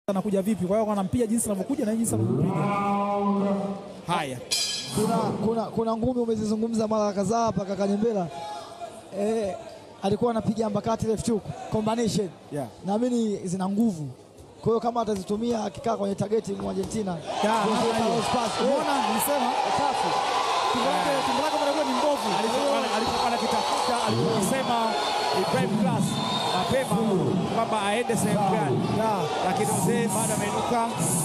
anakuja vipi. Kwa hiyo wanampiga jinsi anavyokuja na jinsi anavyopiga. Haya, kuna, kuna, kuna ngumi umezizungumza mara kadhaa hapa kaka Nyembela eh, alikuwa anapiga ambakati left hook combination Yeah. naamini zina nguvu, kwa hiyo kama atazitumia akikaa kwenye targeti mu Argentina Ya, ndio namna zile hiyo. cross pass. Eh, Umeona nilisema kafu. tumbo lake tumbo lake bado ni mbovu. alichokuwa- alichokuwa anakitafuta alichokisema Ibrahim Class mapema kwamba aende sehemu gani, Ya. lakini mzee bado ameinuka,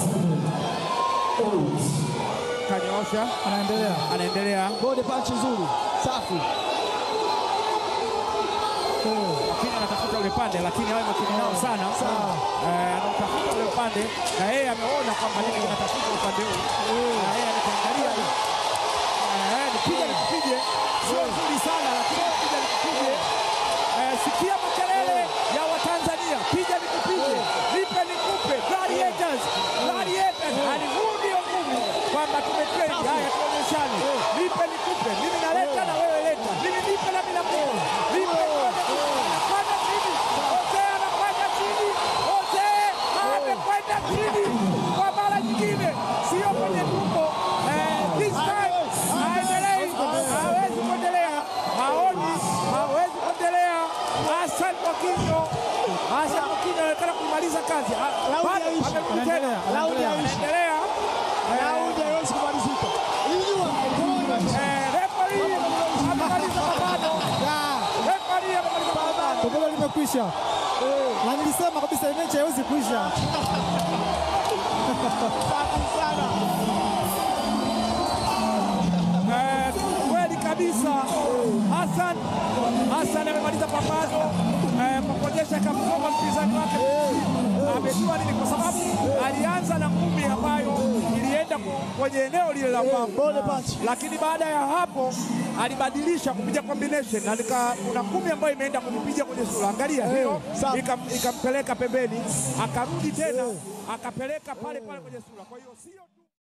kanyoosha, Anaendelea. anaendelea Body punch nzuri safi. lakini anatafuta ule pande, lakini awe makini nao sana. Eh, anautafuta ule upande na yeye ameona kwamba nini kinatafuta upande huu, na yeye anakiangalia hivi. Eh, nipige nikupige, sio nzuri sana, lakini nipige nikupige. Eh, sikia makelele ya Watanzania, piga nikupige, nipe nikupe, gladiators, gladiators. Hali huu ndio nguvu kwamba tumetrain. Haya, tuonyeshane, nipe nikupe, mimi naleta na wewe leta, mimi nipe na mimi nakupa, nipe anakwenda chini, Jose anakwenda chini, Jose amekwenda chini kwa mara nyingine, sio kwenye tumbo. Eh, this time haendelei, hawezi kuendelea, haoni, hawezi kuendelea. Hassan Mwakinyo, Hassan Mwakinyo anaonekana kumaliza kazi, Ah, Raundi bado haishi. amerudi tena, Anaendelea, Raundi haishi. anaendelea. Eh, Raundi haiwezi kumalizika. Inyua. eh, referee amemaliza mapambano, referee amemaliza mapambano. Tumbo limekwisha. Na nilisema kabisa hii mechi haiwezi kuisha. Eh, kweli kabisa Hassan Hassan amemaliza pambano eh, kwa kuonyesha kamsoma mpinzani wake amejua nini, kwa sababu alianza na ngumi ambayo ilienda ku- kwenye eneo lile la mbavu, Body punch. lakini baada ya hapo alibadilisha kupiga combination na nika, kuna ngumi ambayo imeenda kumpiga kwenye sura, angalia hiyo, sawa. ikam- ikampeleka pembeni, akarudi tena akapeleka pale pale kwenye sura. Kwa hiyo sio tu